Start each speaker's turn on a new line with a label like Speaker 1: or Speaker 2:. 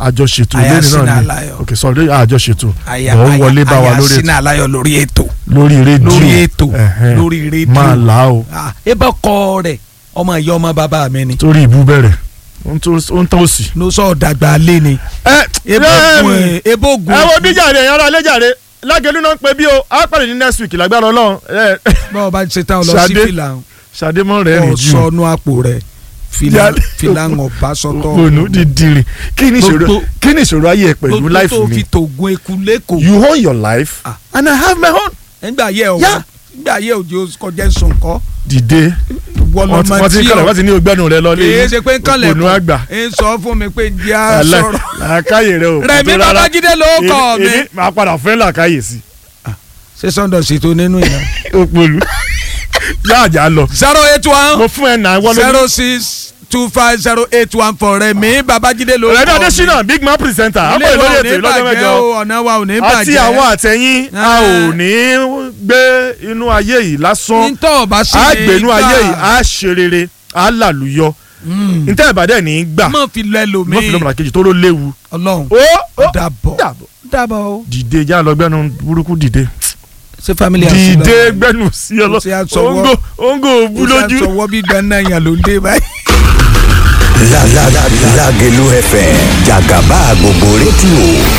Speaker 1: àjọṣètò
Speaker 2: Aya
Speaker 1: lórí
Speaker 2: Sina
Speaker 1: náà ni
Speaker 2: Aláyọ̀.
Speaker 1: ok sorry àjọṣètò
Speaker 2: àyà
Speaker 1: ọ̀ ń
Speaker 2: àyà-
Speaker 1: wọlé bá wa
Speaker 2: àyà
Speaker 1: lórí
Speaker 2: Sina
Speaker 1: ètò
Speaker 2: Aláyọ̀ lórí ètò
Speaker 1: lórí rédíò
Speaker 2: lórí ètò
Speaker 1: Ẹ̀hẹ́n.
Speaker 2: lórí rédíò
Speaker 1: máa là á o
Speaker 2: Ah, ebe kọ rẹ ọmọ ìyá ọmọ bàbá mi ni
Speaker 1: torí ìbú bẹ̀rẹ̀ ó ń tó- ó ń tán òsì.
Speaker 2: ló sọ dàgbà lé ni
Speaker 1: ẹ
Speaker 2: ebo gun ẹ ebo gun
Speaker 1: ẹ wo bí jàre ẹ̀yàn ara lẹ́jàre lágẹ̀lú náà ń pe bí o á pàdé ní next week lágbára ọlọ́run ẹ
Speaker 2: báwo bá ṣe tán lọ sí
Speaker 1: Ṣadé.
Speaker 2: fìlà
Speaker 1: ṣàdémọ́ rẹ̀ rìn
Speaker 2: ọ
Speaker 1: jù
Speaker 2: sọnù àpò rẹ fìlà
Speaker 1: Jáde.
Speaker 2: fìlà ń ọba sọtọ
Speaker 1: òpònú dídìrì kí ni ìṣòro
Speaker 2: Gbogbo-
Speaker 1: kí ni ìṣòro ayé ẹ pẹ̀lú
Speaker 2: gbogbo
Speaker 1: life
Speaker 2: tó
Speaker 1: mi
Speaker 2: fi tògùn eku lẹ́kọ̀ọ́
Speaker 1: you own your life
Speaker 2: Ah.
Speaker 1: and I have my own
Speaker 2: nígbà yẹ ọ
Speaker 1: Yeah.
Speaker 2: nígbà yẹ òjò kọjá sọǹkọ
Speaker 1: dìde wọ́n ti
Speaker 2: wọlọmọ
Speaker 1: wọ́n ti ń
Speaker 2: tí
Speaker 1: kọ́lẹ̀
Speaker 2: ọ
Speaker 1: wọ́n ti ní ogbẹ́nu rẹ lọ
Speaker 2: kìí ṣe pé ń kànlẹ̀
Speaker 1: òpònú àgbà
Speaker 2: ń sọ fún mi pé jẹ́ à
Speaker 1: Alẹ́,
Speaker 2: sọ̀rọ̀
Speaker 1: làákàyè rẹ o
Speaker 2: Rẹ̀mí
Speaker 1: tó rárá.
Speaker 2: Babájídé ló kọ
Speaker 1: Èmi-
Speaker 2: mi.
Speaker 1: èmi máa padà fẹ́ làákàyè sí
Speaker 2: ṣé sọ́ndọ̀ sì tó nínú ìyá.
Speaker 1: òpònú yáàjà lọ
Speaker 2: zero eight
Speaker 1: mo
Speaker 2: one
Speaker 1: fún ẹ náà wọ́n lórí
Speaker 2: zero six two five zero eight one four Rẹ̀mí Babájídé ló
Speaker 1: Rẹ̀mí
Speaker 2: kọ mi.
Speaker 1: Adésínà big man presenter
Speaker 2: ilé
Speaker 1: àpò
Speaker 2: wa
Speaker 1: ìlórí
Speaker 2: ò
Speaker 1: ètò
Speaker 2: ní
Speaker 1: ìlọ́jọ́
Speaker 2: bàjẹ́
Speaker 1: mẹ́jọ
Speaker 2: o ọ̀nà wa ò ní bàjẹ́
Speaker 1: àti àwọn àtẹ̀yìn a
Speaker 2: Ah.
Speaker 1: ò ní gbé inú ayé yìí lásán
Speaker 2: ntọ́ ọba sí
Speaker 1: a
Speaker 2: ni
Speaker 1: gbé inú
Speaker 2: gbà.
Speaker 1: ayé yìí a ṣe rere a làlùyọ
Speaker 2: Mm.
Speaker 1: ntẹ́ ìbàdàn ní í gbà
Speaker 2: mọ̀ fi lọ ẹlòmíì
Speaker 1: mọ́ fi lọ́mọdà kejì tó ló léwu
Speaker 2: ọlọ́run
Speaker 1: ó ó
Speaker 2: dàbọ̀
Speaker 1: dàbọ̀
Speaker 2: dàbọ̀ o.
Speaker 1: dìde já lọ gbẹ́nu burúkú dìde
Speaker 2: ṣé family house lọ?
Speaker 1: dìde gbẹ́nu sí ọ lọ
Speaker 2: Ó ti á sọwọ́.
Speaker 1: ongo ongo bú
Speaker 2: ó ṣe
Speaker 1: lójú.
Speaker 2: àtọwọ́ bí gbaná yàn ló ń dé báyìí.
Speaker 3: La la la Lágelú FM jàgàbá gbogbo rédíò